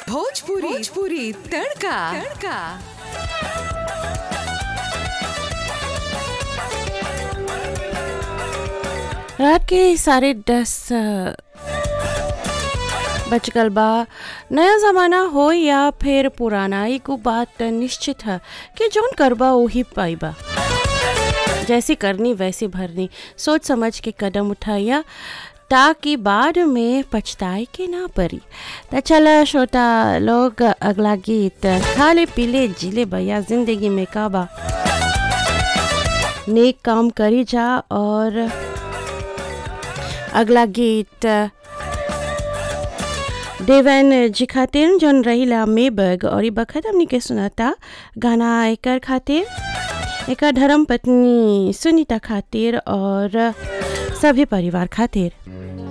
भोजपुरी भोजपुरी तड़का तड़का रात के साढ़े दस बज गल बा नया ज़माना हो या फिर पुराना एगो बात निश्चित है कि जौन करबा वही पाइबा जैसी करनी वैसी भरनी सोच समझ के कदम उठाइया ताकि बाद में पछताए के ना परी तो चला छोटा लोग अगला गीत खाले पीले जिले भैया जिंदगी में काबा नेक काम करी जा और अगला गीत देवन जी खातिर जौन रहीला मेबग और ई बखत हमनी के सुनाता गाना एकर खातिर एकर धर्म पत्नी सुनीता खातिर और सभी परिवार खातिर